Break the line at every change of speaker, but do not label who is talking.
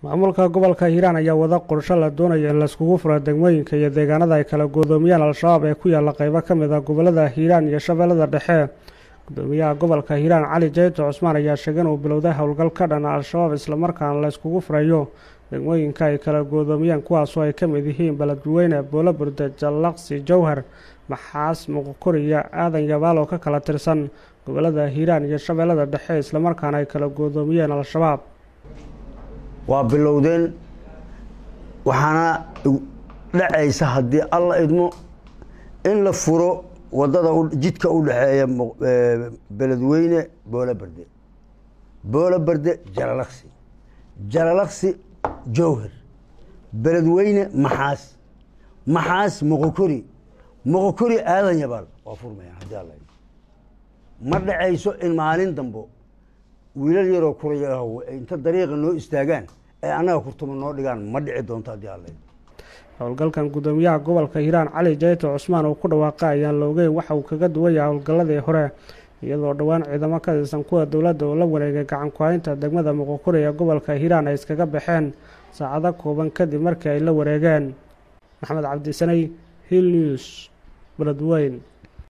maamulka gobolka hiiraan ayaa wada qorsho la doonaya in laiskugu furo degmooyinka iyo deegaanada ay kala goodoomiyaan al-shabaab ee ku yaalla qeybo ka mid a gobolada hiiraan iyo shabeellada dhexe gudoomiyaha gobolka hiiraan cali jayto cusmaan ayaa sheegay inuu bilowday howlgal ka dhana al-shabaab islamarkaana la yskugu furayo degmooyinka ay kala goodoomiyaan kuwaasoo ay ka mid yihiin beledweyne boolo burde jallaqsi jowhar maxaas muqokoriya aadan yabaal oo ka kala tirsan gobolada hiiraan iyo shabeellada dhexe islamarkaana ay kala goodoomiyeen al-shabaab
waa bilowdeen waxaana dhacaysa haddii alla idmo in la furo wadada jidka u dhexeeya beledweyne boolo berde boolo berde jalalaqsi jalalaqsi jowhar beledweyne maxaas maxaas moqokori moqokori aadan yabaal waa furmayaan haddii alla idmo ma dhacayso in maalin dambo wiilal yaroo kurayah inta dariiqa noo istaagaan ee annaga kurtuma noo dhigaan ma dhici doonto haddii alla
howlgalkan gudoomiyaha gobolka hiiraan cali jayto cusmaan uu ku dhawaaqa ayaan la ogeyn waxa uu kaga duwan yahay howlgalladii hore iyadoo dhowaan ciidamo ka tirsan kuwa dowladda oo la wareegay gacan ku-haynta degmada muqokori ee gobolka hiiraan ay iskaga baxeen saacado kooban kadib markii ay la wareegeen maxamed cabdisanay hill news beledweyn